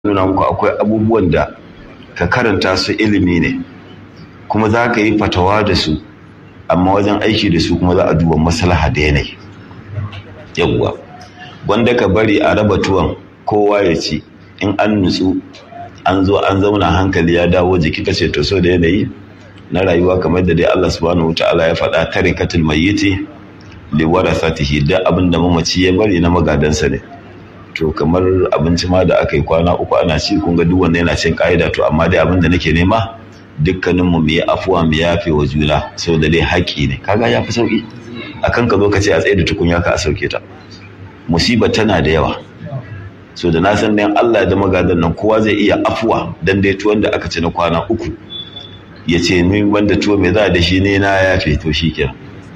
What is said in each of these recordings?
nuna muku akwai abubuwan da ka karanta su ilimi ne kuma za ka yi fatawa da su amma wajen aiki da su kuma za a duba maslaha da yanayi yawwa wanda ka bari a raba tuwon kowa ya ci in an nutsu an zo an zauna hankali ya dawo jiki kace to so da yanayi na rayuwa kamar da dai Allah subhanahu wataala ya faɗa tarikatul mayyiti li warasatihi da abin da mamaci ya bari na magadansa ne to kamar abinci ma da aka yi kwana uku ana ci kun ga duk wanda yana cin ka'ida to amma dai abin da nake nema dukkanin mu mu yi afuwa mu yafe wa juna sau da dai haƙi ne kaga ya fi sauki akan ka zo ka ce a tsaye da tukunya ka a sauke ta musiba tana da yawa so da na san dan Allah da magadan nan kowa zai iya afuwa dan dai tuwon da aka ci na kwana uku ya ce ni wanda tuwo mai za da shi ne na yafe to shi kenan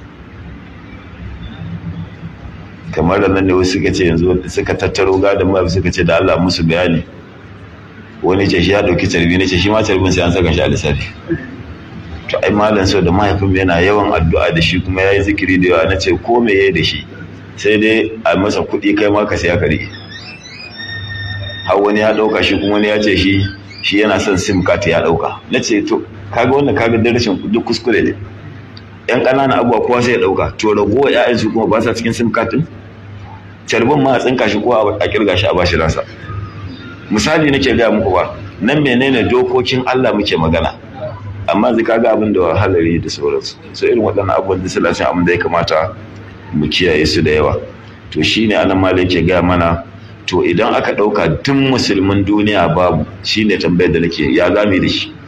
kamar da nan ne wasu suka ce yanzu suka tattaro gadon ma suka ce da Allah musu bayani wani ce shi ya dauki carbi ne ce shi ma carbin sai an saka shi a lissafi to ai malam sau da mahaifin yana yawan addu'a da shi kuma yayi zikiri da yawa na ce ko me yayi da shi sai dai a masa kuɗi kai ma ka saya ka rike har wani ya dauka shi kuma wani ya ce shi shi yana son sim card ya dauka na ce to kaga wannan kaga darashin duk kuskure ne yan ƙananan abubuwa kowa sai ya dauka to ragowa ƴaƴan su kuma ba sa cikin sim card din carbin ma a tsinka shi ko a kirga shi a bashi ransa misali nake gaya muku ba nan menene dokokin Allah muke magana amma zai kaga abin da halari da sauransu so irin waɗannan abubuwan da suna cin abin da ya kamata mu kiyaye su da yawa to shine anan ma yake gaya mana to idan aka ɗauka tun musulmin duniya babu shine tambayar da nake ya zame da shi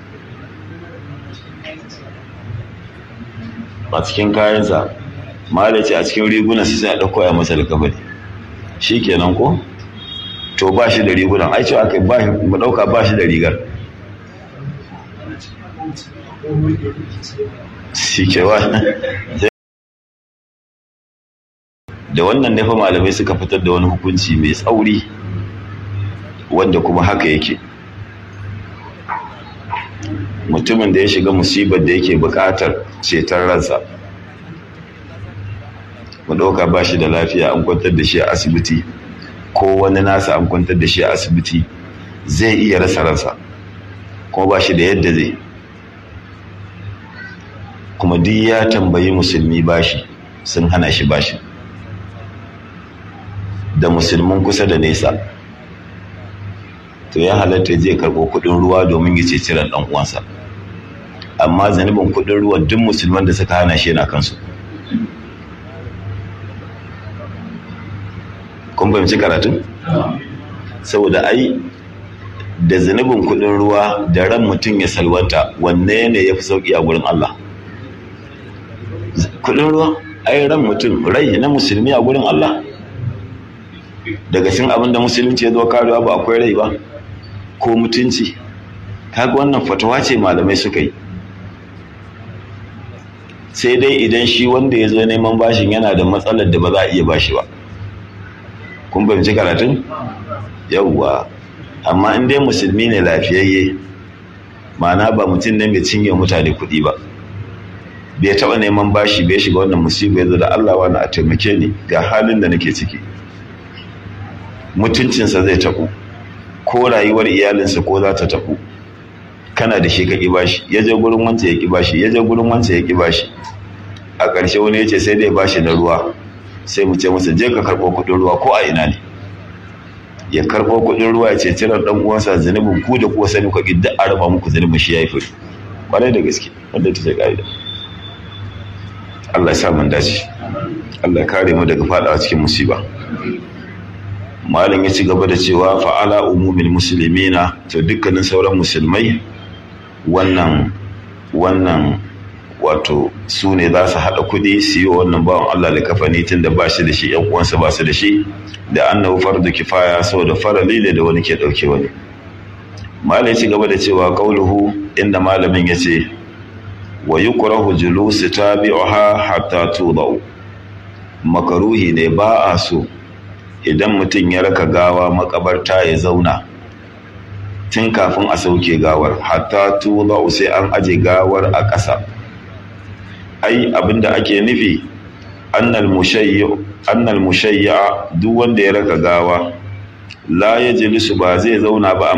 a cikin kayansa malaci a cikin rigunan su sai a ɗauko ya masa alkabari shi kenan ko to ba shi da rigunan ai cewa kai mu ɗauka ba shi da rigar shi kewa da wannan nefa malamai suka fitar da wani hukunci mai tsauri wanda kuma haka yake mutumin da ya shiga musibar da yake buƙatar ceton ransa mu ɗauka ba shi da lafiya an kwantar da shi a asibiti ko wani nasa an kwantar da shi a asibiti zai iya rasa ransa kuma ba shi da yadda zai kuma duk ya tambayi musulmi bashi sun hana shi bashi da musulmin kusa da nesa to ya halatta zai karɓo kuɗin ruwa domin ya ceci ran ɗan uwansa amma zanibin kuɗin ruwa duk musulman da suka hana shi yana kansu kun fahimci karatun saboda ai da zunubin kudin ruwa da ran mutum ya salwanta wanne ne ya fi sauki a gurin Allah kudin ruwa ai ran mutum rai na musulmi a gurin Allah daga cikin abin da musulunci ya zo karewa ba akwai rai ba ko mutunci kaga wannan fatawa ce malamai suka yi sai dai idan shi wanda ya zo neman bashin yana da matsalar da ba za a iya bashi ba kun fahimci karatun yauwa amma in dai musulmi ne lafiyayye ma'ana ba mutum ne mai cinye mutane kuɗi ba bai taɓa neman bashi bai shiga wannan musibu ya da Allah wani a taimake ni ga halin da nake ciki mutuncinsa zai taɓu ko rayuwar iyalinsa ko za ta taɓu kana da shi ka ƙi bashi ya je gurin wance ya ƙi bashi ya je gurin wance ya ƙi bashi a ƙarshe wani ya ce sai dai bashi na ruwa sai mu ce masa je ka karɓo kuɗin ruwa ko a ina ne ya karɓo kuɗin ruwa ya ce cirar ɗan uwansa zunubin ku da kuwa sani ku duk a raba muku zunubin shi ya yi furi ƙwarai da gaske wanda ta ce ƙa'ida Allah ya sa mun dace Allah ya kare mu daga faɗawa cikin musiba malam ya ci gaba da cewa fa'ala umumin musulmina to dukkanin sauran musulmai wannan wannan wato su ne za su haɗa kuɗi su yi wa wannan bawan Allah da kafani tun da ba shi da shi ‘yan uwansa ba su da shi da annabu fardu kifaya saboda farali ne da wani ke ɗauke wani malai ci gaba da cewa ƙauluhu inda malamin ya ce wa yi ƙurahu julusu ta bi'uha hatta tudau makaruhi ne ba a so idan mutum ya raka gawa makabarta ya zauna tun kafin a sauke gawar hatta tudau sai an aje gawar a ƙasa ai abinda ake nufi annal mushayya duk wanda ya raka gawa la ya jilisu ba zai zauna ba